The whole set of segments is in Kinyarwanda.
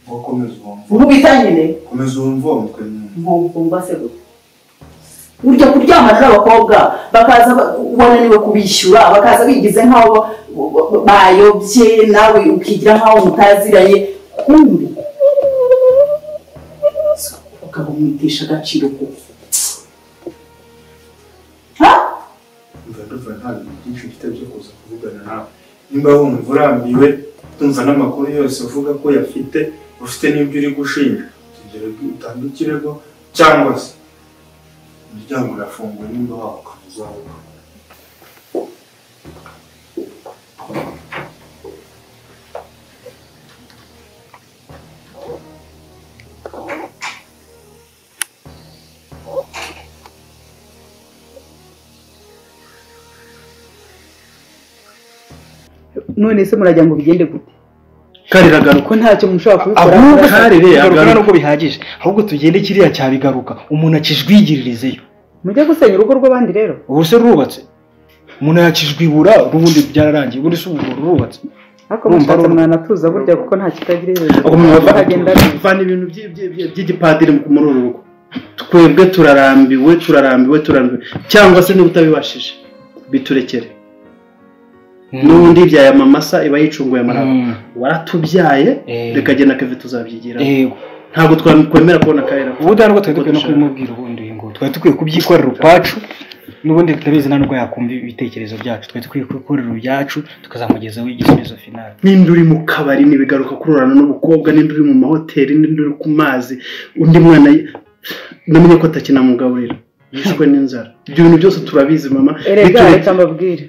komeza uwo nkubita nyine komeza wumva uwo mutwe nyine mvumva se gutya burya kuryamana n'abakobwa bakaza ba- wananiwe kubishyura bakaza bigize nk'aho bayobye nawe ukigira nk'aho mutaziranye kumbi ukaba umwitesha agaciro kuko ha mva ndumva nta bintu byinshi mfite byo kuza kuvugana nawe nimba wumva urambiwe tumva n'amakuru yose uvuga ko yafite ufite n'ibyo uri gushinja tugere utange ikirego cyangwa se umuryango urafunguye nimba wakomeza uzavuga none se murajya ngo bigende gute karere agaruka ko ntacyo mushobora kubikora ahubwo karere agaruka agaruka nubwo bihagije ahubwo tugende kiriya cyabigaruka umuntu akijwigiririzeyo mujye gusenya urugo rw'abandi rero ubu se rurubatse umuntu yakijwibura ubundi byararangiye ubundi se ubu rurubatse ariko Urumva mushatse rero- mwanatuza burya kuko nta kitagira iherezo ubwo Muragenda neza. muvana ibintu byi- byi- byi- by'igipadiri muri uru rugo twebwe turarambiwe turarambiwe turarambiwe cyangwa se niba utabibashije biturekere n'ubundi ibyaye amamasa iba yicunguye amaraba waratubyaye Eh. reka jye na keve tuzabyigira yego ntabwo twakwemera kubona karere ubundi ntabwo twari dukwiye no kubimubwira ubundi uyu nguyu twari dukwiye kubyikorera ukwacu n'ubundi tutabizi nta nubwo yakumva ibitekerezo byacu twari dukwiye kubikorera ibyacu tukazamugezaho igisubizo finale nimba uri mu kabari ntibigaruka kurorana n'ubukobwa nimba uri mu mahoteli nimba uri ku mazi undi mwana y- namenye ko atakinamugaburira yishwe n'inzara ibyo bintu byose turabizi mama erega Bitureke- reka mbabwire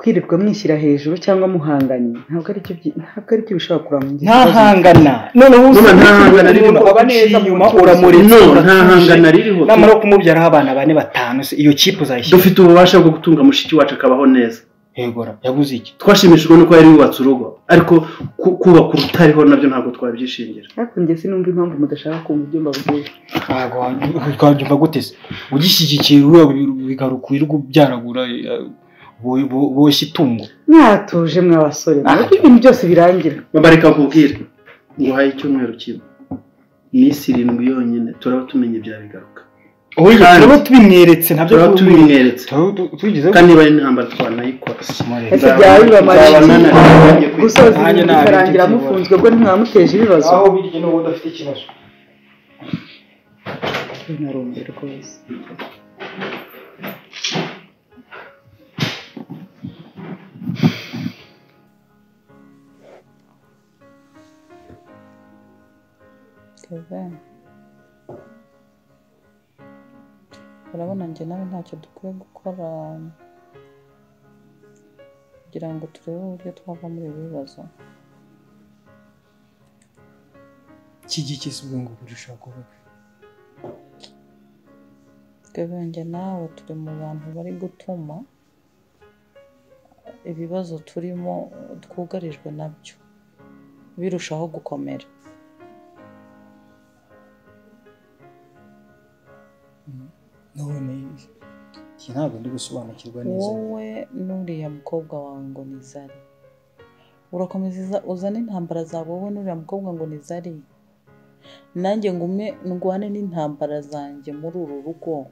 kwirirwa mwishyira hejuru cyangwa muhanganye ntabwo ari byo byi- ntabwo ari byo bishobora kurangira ntahangana noneho Mama, nta hangana ririho. umuntu aba neza inyuma uramuretse No, nta uratuje. hangana ririho. namara wo kumubyaraho abana bane batanu se iyo kipe uzayishyira dufite ububasha bwo gutunga mushiki wacu akabaho neza yegora yaguze iki twashimishijwe nuko yari yubatse urugo ariko ku- kubaka urutariho nabyo ntabwo twabyishingira ariko njye sinumva impamvu mudashaka kumva ibyo mbabwira ntabwo wa- twabyumva gute se ugishyigikiye uriya bigaruka wirirwa ubyaragura eh, bo- bo- boshya itungo mwatuje mwabasore mureke ibintu byose birangira Mama, reka nkubwire nguhaye icyumweru kimwe iminsi irindwi yonyine turaba tumenya ibyabigaruka Oya, Kandi- turaba tubimweretse ntabyo turaba tubimweretse tubigezeho kandi niba ari intambara twanayikora ese byaba bibamara Nzaba iki nananiwe. gusoza Nanjye ibintu ntabwo bikarangira nzi mufunzwe ubwo ntimwamuteje ibibazo birya n'ubu udafite ikibazo narumbye rwose keveni urabona njye nawe ntacyo dukwiye gukora kugira ngo turebe uburyo twava muri ibi bibazo kigikise ubwonko kurushaho kuvuga keveni njye nawe turi mu bantu bari gutuma ibibazo turimo twugarijwe nabyo birushaho gukomera none iki ntabwo ndi gusobanukirwa neza wowe n'uriya mukobwa wawe ngo ni zari urakomeza iza- uzane intambara zawe wowe n'uriya mukobwa ngo ni zari nanjye ngume ndwane n'intambara zanjye muri uru rugo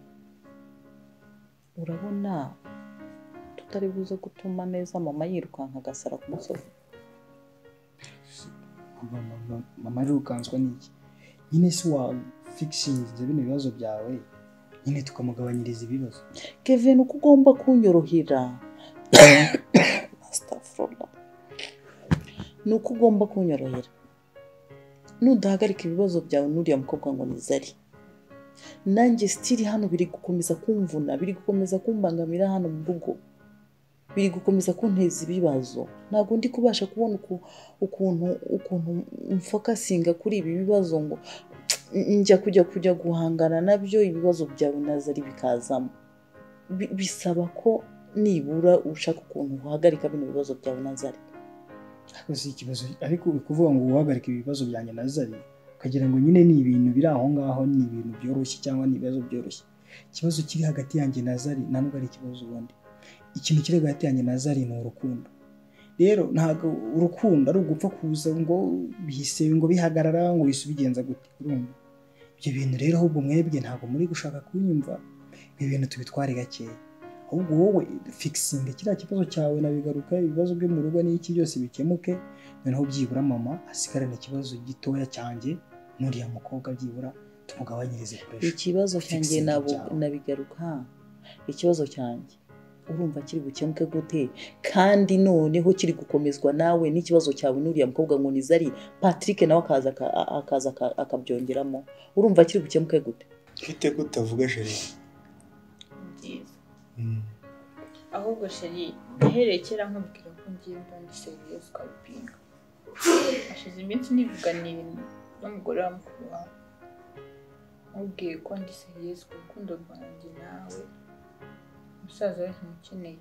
urabona tutari buze gutuma neza mama yirukanka agasara ku musozi mama mama arirukanswa n'iki nyine si wa figishingize bino bibazo byawe nyine tukamugabanyiriza ibibazo kevin uko ugomba kunyorohera Astagfirullah. ni uko ugomba kunyorohera nudahagarika ibibazo byawe n'uriya mukobwa ngo ni zari nanjye sitiri hano biri gukomeza kumvuna biri gukomeza kumbangamira hano mu rugo biri gukomeza kunteza ibibazo ntabwo ndi kubasha kubona uku- ukuntu ukuntu mfokasinga kuri ibi bibazo ngo njya kujya kujya guhangana nabyo ibibazo byawe na zari bikazamo bi- bisaba ko nibura ushaka ukuntu uhagarika bino bibazo byawe na zari ariko si ikibazo ariko uri kuvuga ngo uhagarike ibibazo byanjye na zari ukagira ngo nyine ni ibintu biri aho ngaho ni ibintu byoroshye cyangwa ni ibibazo byoroshye ikibazo kiri hagati yanjye na zari ntabwo ari ikibazo ubundi ikintu kiri hagati yanjye na zari ni urukundo rero ntabwo urukundo ari ugupfa kuza ngo bihise ngo bihagarara ngo bihise ubigenza gute urumva ibyo bintu rero ahubwo mwebwe ntabwo muri gushaka kunyumva ibi bintu tubitware gakeya ahubwo wowe fikisinga kiriya kibazo cyawe nabigaruka ibibazo byo mu rugo n'iki byose bikemuke noneho byibura mama asigarane ikibazo gitoya cyanjye n'uriya mukobwa byibura tumugabanyirize puresha ikibazo cyanjye Fixing nabo ibyawe. nabigaruka ikibazo cyanjye urumva kiri bukemuke gute kandi noneho kiri gukomezwa nawe n'ikibazo cyawe n'uriya mukobwa ngo nizari patrick nawe akaza aka- a- akaza aka- akabyongeramo urumva kiri bukemuke gute mfite ko utavuga jeri byiza ahubwo sheri yahereye kera nkubwira ko ngiye mba ndi seriyeuse ukabipinga hashize iminsi nivuganiye n'umugore wa mukuru wawe mubwiye ko ndi seriyeuse ku rukundo rwanjye nawe umusaza we ntumukeneye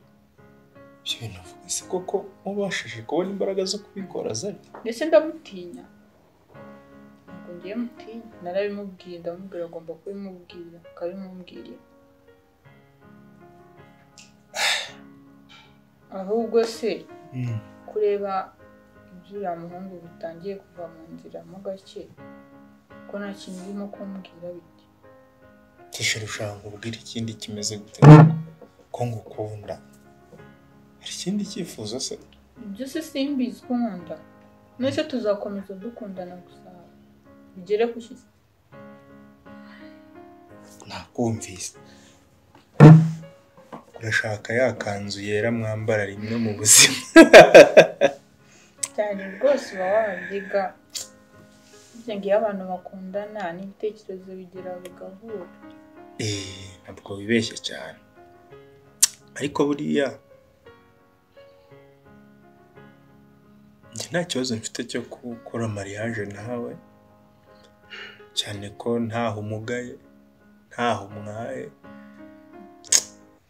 ibyo bintu uvuga se koko mubashije kubona imbaraga zo kubikora zari ndetse ndamutinya ntabwo ngiye mutinya narabimubwiye ndamubwira agomba kubimubwira akabimumbwirira ahubwo se kureba iby'uriya muhungu bitangiye kuva mu nzira mo gake ko nta kintu urimo kumbwira biti tishira ushaka ubwira ikindi kimeze gute ko ngukunda hari ikindi cyifuzo se ibyo se simbizi ko nkunda mwese tuzakomeza dukundana gusa bigere ku ki- nakumvise urashaka ya kanzu yera mwambara rimwe mu buzima cyane rwose uba wabiga burya ngiyo abantu bakundana n'ibitekerezo bigira bigahura eee ntabwo wibeshya cyane ariko buriya njye nta kibazo mfite cyo gukora mariage nawe cyane ko ntaho umugaye ntaho umwaye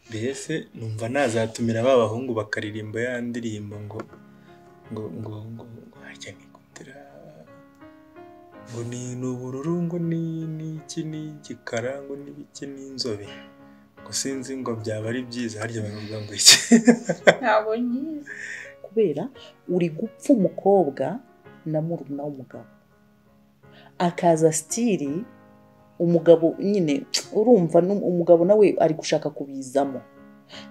mbese numva nazatumira ba bahungu bakaririmba ya ndirimbo ngo ngo ngo ngo ngo harya nikundira ngo ni ni ubururu ngo ni ni iki ni igikara ngo ni biki ni inzobe ngo sinzi ngo byaba ari byiza harya baravuga ngo iki ntabwo nyizi kubera uri gupfa umukobwa na murumuna w'umugabo akaza sitiri umugabo nyine urumva nu- umugabo nawe ari gushaka kubizamo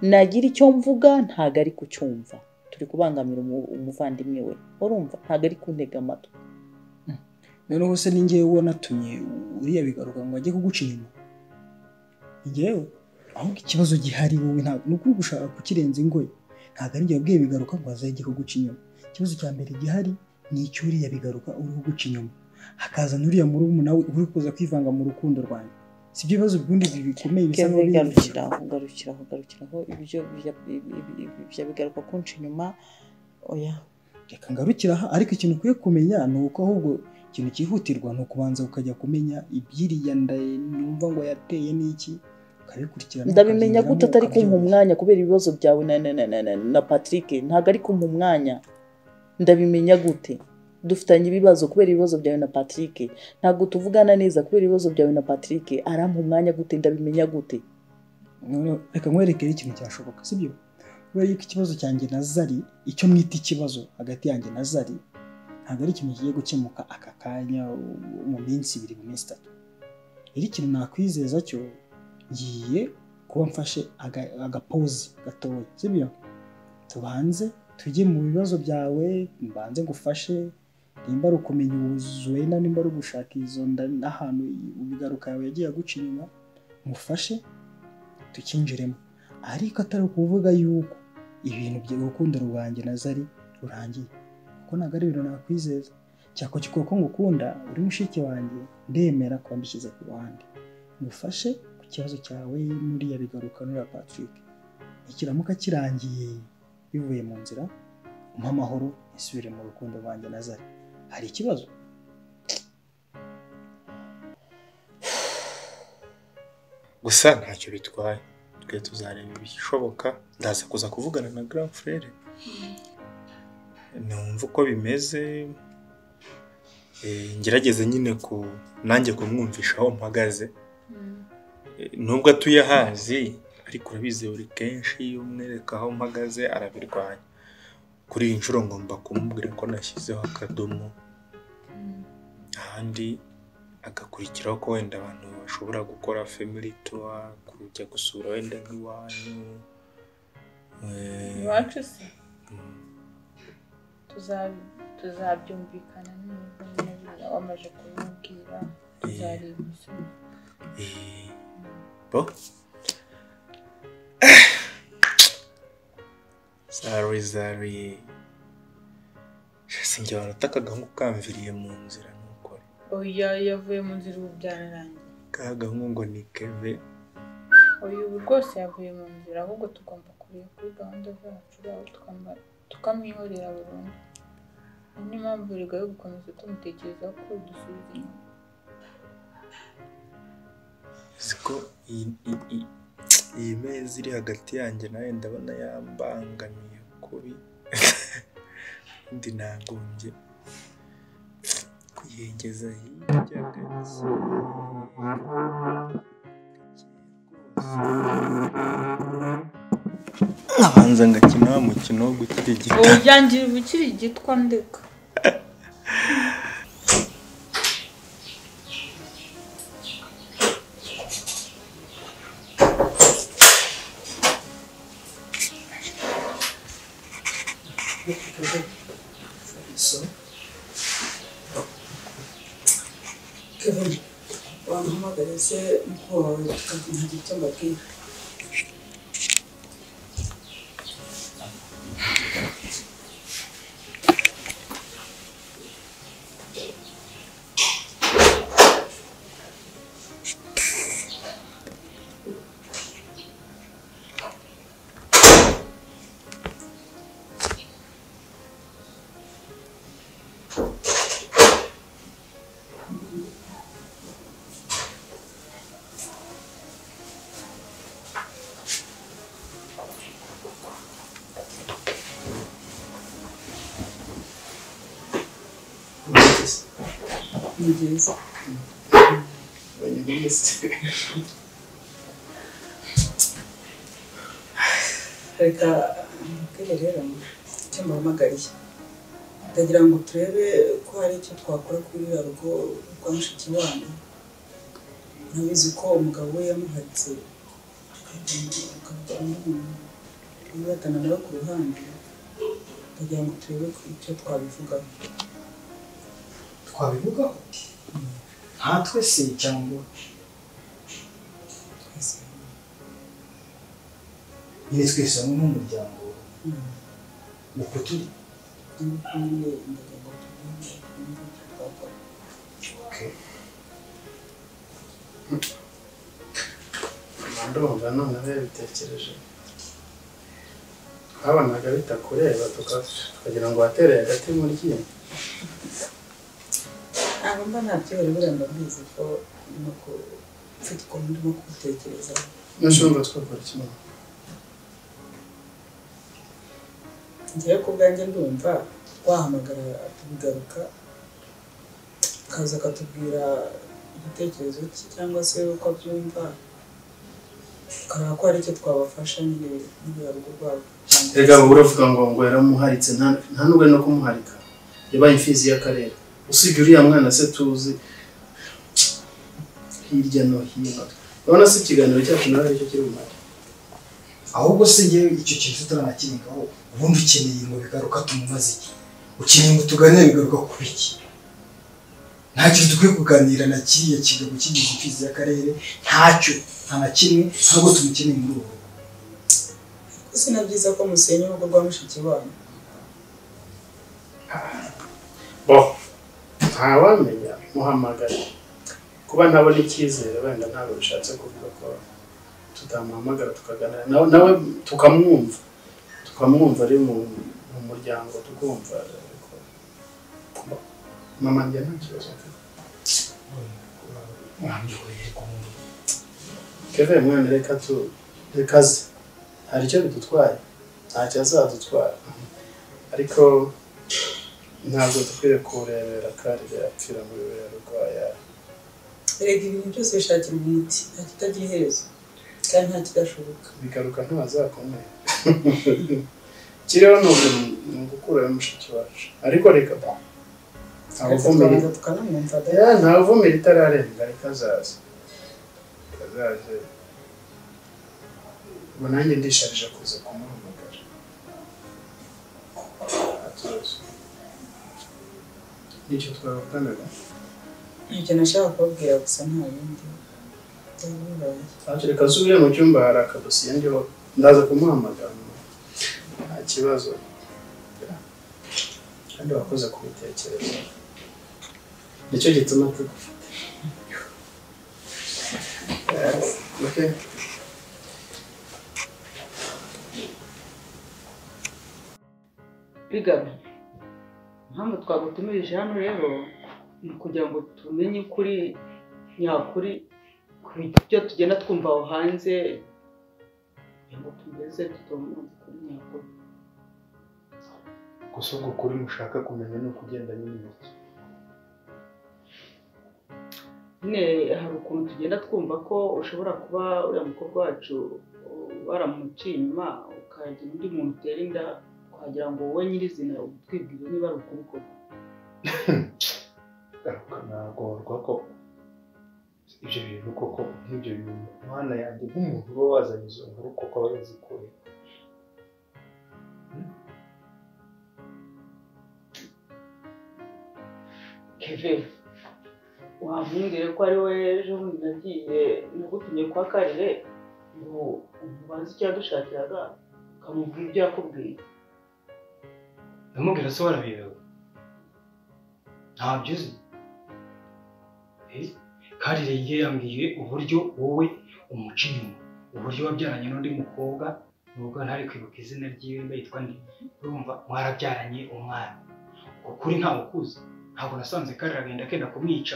nagira icyo mvuga ntago ari kucyumva turi kubangamira umu- umuvandimwe we urumva ntago ari kuntega amatwi noneho se ni ngewe uwo natumye uriya bigaruka ngo ajye kuguca inyuma ni ngewe ahubwo ikibazo gihari wowe ntabwo ni ukuri gushaka kukirenza ingoyi ntabwo ari njye wabwiye bigaruka ngo azajye kuguca inyuma ikibazo cya mbere gihari ni icy'uriya bigaruka uri kuguca inyuma hakaza n'uriya murumuna we uri kuza kwivanga mu rukundo rwanjye si byo bibazo bigundi bikomeye bisa keve nk'ibindi. garukiraho garukiraho garukiraho ibyo bya- ibi- ibi- ibi- bya bigaruka kunca inyuma oya reka ngarukire aha ariko ikintu ukwiye kumenya ni uko ahubwo ikintu cyihutirwa ni ukubanza ukajya kumenya ibyiriya nda numva ngo yateye n'iki ukabikurikirana ndabimenya ukabyinyuramo, gute atari kumpa ukabyumva. umwanya kubera ibibazo byawe na, na, na, na, na, na patrick ntabwo ari kumpa umwanya ndabimenya gute dufitanye ibibazo kubera ibibazo byawe na patrick ntabwo tuvugana neza kubera ibibazo byawe na patrick arampa umwanya gute ndabimenya gute Noneho reka nkwerekere ikintu cyashoboka sibyo kubera yuko ikibazo cyanjye na zari icyo mwita ikibazo hagati yanjye na zari ntabwo ari ikintu kigiye gukemuka aka kanya u- mu minsi ibiri mu minsi itatu rero ikintu nakwizeza cyo ngiye kuba mfashe aga- agapozi gatoya sibyo tubanze tujye mu bibazo byawe mbanze ngufashe nimba ari ukumenya uwuzuye na nimba ari ugushaka izo nda n'ahantu ibigaruka yawe yagiye aguca inyuma mufashe tukinjiremo ariko atari ukuvuga yuko ibintu bya urukundo rwanjye na zari rurangiye kuko ntabwo ari ibintu nakwizeza cyakora kuko ngukunda uri mushiki wanjye ndemera kuba mbishyize ku ruhande ngufashe ku kibazo cyawe n'uriya bigaruka n'uriya patrick ikiramuka kirangiye bivuye mu nzira umpe amahoro isubire mu rukundo rwanjye na zari hari ikibazo gusa ntacyo bitwaye twe tuzareba ibishoboka ndaza kuza kuvugana na grand frere numva uko bimeze Eh, ngerageze nyine ku nanjye kumwumvisha aho mpagaze Mm. Eh, nubwo atuye hazi ariko urabizi buri kenshi iyo umwereka aho mpagaze arabirwanya kuri iyi nshuro ngomba kumubwira ko nashyizeho akadomo ahandi agakurikiraho ko wenda abantu bashobora gukora family tour kujya gusura wenda nk'iwanyu eh, iwacu se mm, tuza- tuzabyumvikana neza niba wamaze kumubwira tuzareba ibisubizo eh, bo zari zari sinjye wanatakaga nk'ukamviriye mu nzira ntukore oya yavuye mu nzira ubu byararangiye ka gahungu ni keve oya ubu rwose yavuye mu nzira ahubwo tugomba kureba kuri gahunda zacu zabo tukamba- tukamwihorera burundu Iyi niyo mpamvu rega yo gukomeza tumutekerezaho ko dusubiza inyuma siko iyi iyi- iyi- iyi meza iri hagati yanjye nawe ndabona yambangamiye kubi ndi nagombye kuyegeza hirya gake abanza ngakina wa mukino wo gutegeka ubu byangira ubukiri igitwa ndeka So, Kevin, wamuhamagare se mukuru wawe tukagira icyo mbabwira. Ni byiza. Reka mbabwire rero icyo mbahamagariye. Ndagira ngo turebe ko hari icyo twakora kuri ruriya rugo rwa Mushikiwabo. Urabizi ko umugabo we yamuhatse akajya yibatana nawe ku ruhande. Ndagira ngo turebe ko icyo twabivugaho. twabivugaho nkatwe se cyangwa Twese nyine twese hamwe nk'umuryango Mm. uko turi Okay. ndumva none babitekereje twabonaga bitakureba tuka- tukagira ngo watereye agati muri ryinyo ntabwo mba ntabyo bari buriya ndabizi ko ndimo ku mfite ukuntu ndimo kubutekereza n'ushumba twakora kimwe ngewe ku bwanjye ndumva wahamagara tubigaruka akaza akatubwira igitekerezo cye cyangwa se uko abyumva tukareba ko hari icyo twabafasha nyine n'uriya rugo rwabo erega wowe uravuga ngo ngo yaramuharitse nta- nta n'ubwo no kumuharika yabaye imfizi y'akarere usibye uriya mwana se tuzi hirya no hino urabona se ikiganiro cyacu nawe aricyo kiri bumare ahubwo se ngewe icyo kintu tutaranakirengaho ubundi ukeneye ngo bigaruka tumumaze iki ukeneye ngo tuganire bigaruka kuri iki nta kintu dukwiye kuganira na kiriya kigabo kigize imfizi y'akarere ntacyo nta na kimwe ntabwo tumukeneye muri ubu ko si na byiza ko musenya urugo rwa mushiki wanyu bo ntawamenya muhamagare kuba nabona icyizere wenda ntabwo bishatse kuvuga ko tutamuhamagara tukaganira nawe nawe tukamwumva tukamwumva ari mu mu muryango tukumva ariko bo, mama njye nta kibazo mfite mwamyoye kumwe keve mwana reka tu reka ze hari icyo bidutwaye ntacyo azadutwara ariko ntabwo dukwiye kurebera kandi yapfira muri we rwaya erega ibintu byose bishakirwa umuti nta kitagira iherezo kandi nta kidashoboka bigaruka ntazakomeye kiriho ni umuntu ni ugukurayo mushiki wacu ariko reka ba ntawuvumira tukabanza tukanamwumva da Ya, ntawuvumira itararenga reka azaza kazaze ubu nanjye ndisharije kuza kumuhamagara nta kibazo nicyo twavuganaga ntacyo nashaka kubabwira gusa nta bindi byabaye reka zubire mu cyumba hari akadosiye ndiho ndaza kumuhamagara nta kibazo kandi wakoze kubitekereza nicyo gituma tugufite Yes, okay. bigaba impamvu twagutumirije hano rero ni ukugira ngo tumenye ukuri nyakuri ku byo tugenda twumva aho hanze kugira ngo tumeze tutumva ukuri nyakuri gusa ubwo kuri mushaka kumenya ni ukugendanye n'intoki nyine hari ukuntu tugenda twumva ko ushobora kuba uriya mukobwa wacu uh, waramuciye inyuma ukagira undi muntu utera inda twagira ngo wowe nyirizina utwibwire niba ari ukuri koko garuka nagorwa ko ibyo bintu koko nk'ibyo bintu mwana yanjye nk'umuntu uba wazanye izo nkuru koko aba yazikuye kevin wamumbwire ko ari we ejo bundi nagiye nagutumye kwa karire ngo umubaze icyo yadushakiraga ukamubwira ibyo yakubwiye ndamubwira se warabibewe ntabyo uzi Eh, karire ye yambwiye uburyo wowe umuca inyuma uburyo wabyaranye n'undi mukobwa nubwo ntari kwibuka izina ryiwe mba yitwa nde urumva mwarabyaranye umwana uko kuri ntawe ukuzi ntabwo nasanze karire agenda akenda kumwica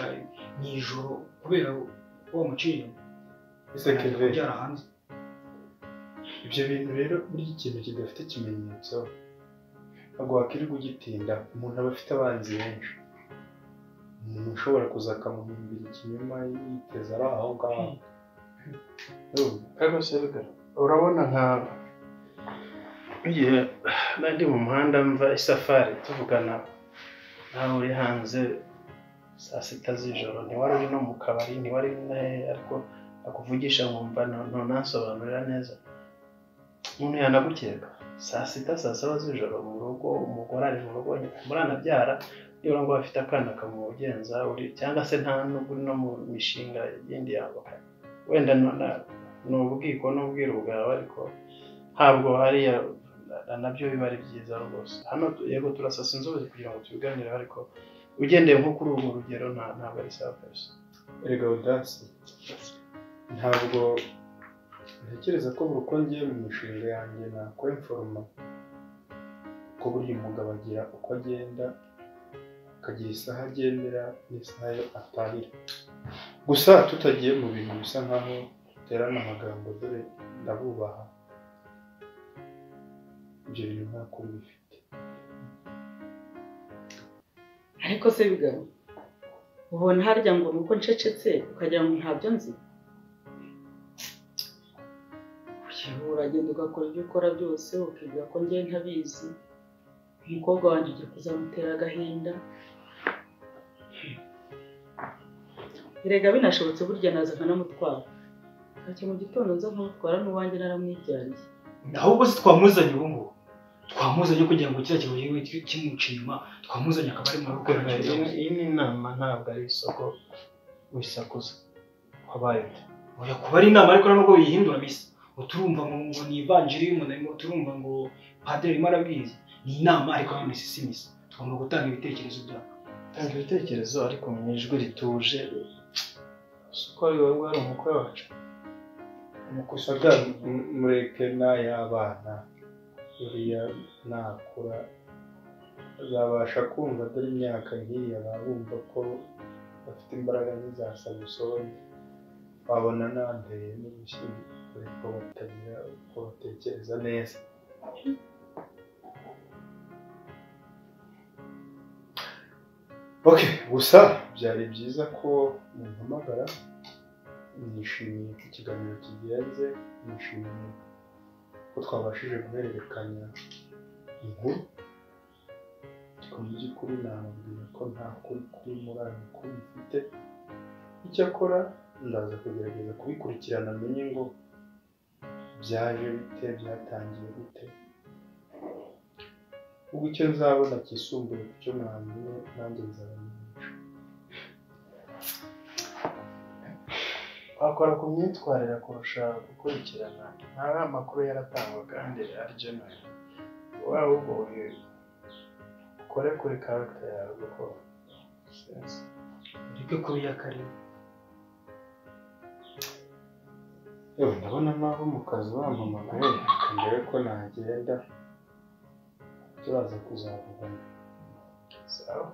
mu ijoro kubera ko wamuciye inyuma ese Agenda keve kubyara hanze ibyo bintu rero burya ikintu kidafite ikimenyetso ntabwo wakwirirwa ugitinda umuntu aba afite abanzi benshi umuntu ushobora kuza akamuhimbira ikinyoma yiteza ari aho ngaho kagose urabona nka igihe nari ndi mu muhanda mva isafari tuvugana nawe uri hanze saa sita z'ijoro ntiwari uri no mu kabari ntiwari uri na hehe ariko akuvugisha nkumva ntunansobanurira neza umuntu yanagukeka saa sita saa saba z'ijoro mu rugo umugore ari mu rugo muranabyara nibura ngo afite akana kamugenza uri cyangwa se nta nubwo uri no mu mishinga yindi yambuka wenda na- na- ni ubwiko n'ubwiru bwawe ariko ntabwo hariya na- nabyo biba ari byiza rwose hano tu- yego turasasa inzobere kugira ngo tubiganireho ariko ugendeye nko kuri urwo rugero nta- ntabwo ari sawa kabisa erega odasi ntabwo ntekereza ko buri uko ngiye mu mishinga yanjye nakora inforoma ko burya umugabo agira uko agenda akagira isaha agendera n'isaha ye atahira gusa tutagiye mu bintu bisa nkaho duterana amagambo dore ndabubaha ibyo bintu nta kuri bifite ariko se bigabo ubona harya ngo ni uko ncecetse ukagira ngo ntabyo nzi yewe uragenda ugakora ibyo ukora byose ukibwira ko ngewe ntabizi umukobwa wanjye ugiye kuzamutera agahinda erega binashobotse burya naza nkanamutwara ntacyo mu gitondo nza nkamutwara n'uwanjye naramwijyanye ahubwo se twamuzanye ubu ngubu twamuzanye kugira ngo kiriya kibuye kimuca inyuma twamuzanye akaba ari mu rugo Iyi- iyi ni inama ntabwo ari isoko wisakuza wabaye ute oya kuba ari inama ariko nubwo biyihindura bisa uturumva ngo ngo ni ivanjiri y'umuntu arimo turumva ngo padiri arimo arabwiriza ni inama ariko nanone si simisa tugomba gutanga ibitekerezo byacu tanga ibitekerezo ariko mu ijwi rituje isoko ari wowe wari umukwe wacu mukusaga m- mureke n'ay'abana buriya nakura azabasha kumva dore imyaka nk'iyi abumva ko bafite imbaraga nk'iza samusoni babona nanteye n'ubushyinguro ko batagira uko batekereza neza okay gusa byari byiza ko mumpamagara nishimiye ko ikiganiro kigenze nishimiye ko twabashije guhererekanya inkuru ariko mu by'ukuri nababwira ko nta kuri kuri murari kuri mfite icyakora ndaza kugerageza kubikurikirana menye ngo byaje bite byatangiye gute ubwo icyo nzabona kisumbuye ku cyo mwambwiye nanjye nzabamenyesha wakora ku myitwarire kurusha gukurikirana nta makuru yaratangwaga kandi arigenewe waba ugoye ukore kuri karagita yawe kuko ureke kuri ya karere yewe ndabona mpamvu mu kazi wampamagaye reka ndebe ko nagenda turaza kuzavugana sawa